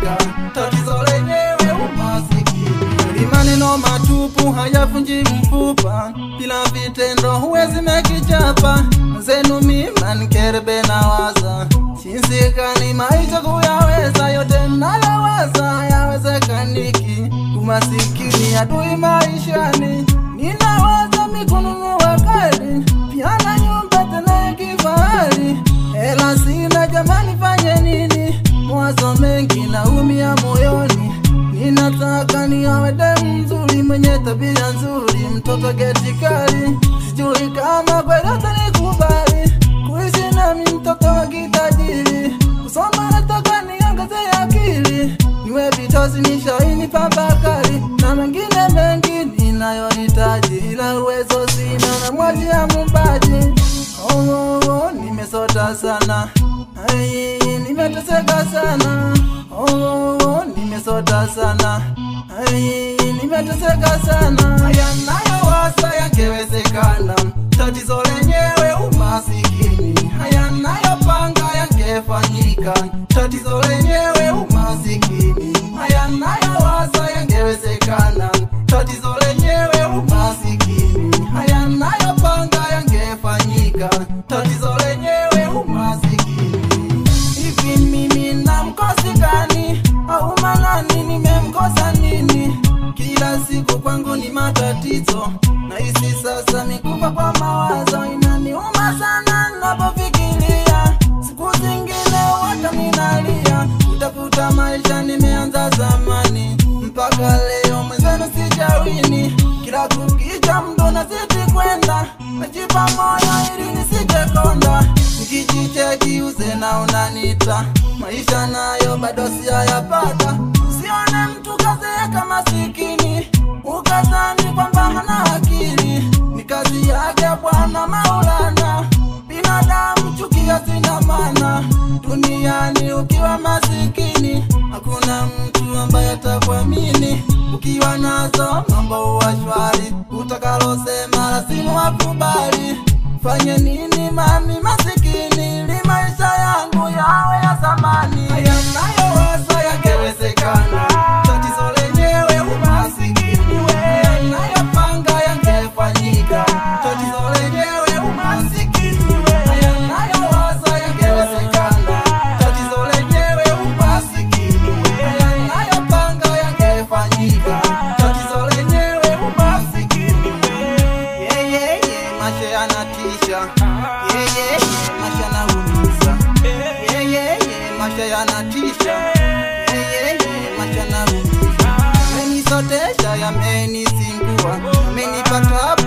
yafanyika, tatizo lenyewe umasikini. Ni maneno matupu hayavunji mfupa, bila vitendo huwezi mekichapa. Zenu mima nkerebe na waza jinsi gani maisha kuyaweza, yote nayaweza yawezekaniki. Umasikini adui maishani, ninawaza mikununua gari pia na nyumba tena ya kifahari. Hela sina jamani, fanye nini? Mawazo mengi naumia moyoni, ninataka niawe demu mzuri mwenye tabia nzuri, mtoto geti kali. Sijui kama kweli atanikubali kuishi nami, mtoto wa kitajiri. Kusoma nataka niongeze akili, niwe vitozi nishaini papakali na mengine mengi ninayohitaji, ila uwezo sina na mwaji ya mubaji. Oh, oh, oh, nimesota sana Ai, nimeteseka sana oh, oh, oh, nimesota sana Ai, nimeteseka sana haya nayowasa yangewezekana tatizo lenyewe umasikini haya nayopanga yangefanyika tatizo lenyewe umasikini haya nayowasa yangewezekana tatizo lenyewe umasikini haya nayopanga yangefanyika tatizo lenyewe umasikini hivi mimi na mkosi gani au manani nimemkosa nini kila siku kwangu ni matatizo na hisi sasa mikufa kwa mawazo inaniuma sana napofikiria siku zingine wata minalia kutafuta maisha nimeanza zamani mpaka leo mwenzenu sijawini kila kukicha mdo nazidi kwenda najipa moyo ili nisijekonda nikijicheki uzena unanita maisha nayo bado siyayapata usione mtu kazeeka masikini ukazani kwamba hana akili ni kazi yake bwana maulana binadamu chukia zina maana duniani ukiwa masikini hakuna mtu ambaye atakuamini ukiwa nazo mambo huwa shwari utakalosema lazima wakubali fanye nini mami masikini ili maisha yangu yawe ya zamani haya nayowasa yangewezekana tatizo lenyewe umasikini haya nayopanga yangefanyika tatizo lenyewe umasikini haya nayowasa yangewezekana tatizo lenyewe umasikini haya nayopanga yangefanyika tatizo lenyewe umasikini yeah, yeah, yeah, maisha yanatisha yeah, yeah, yeah, maisha yanaumiza yeah, yeah, yeah, maisha yanatisha yeah, yeah, yeah, maisha yanaumiza amenisotesha yamenisingua amenipata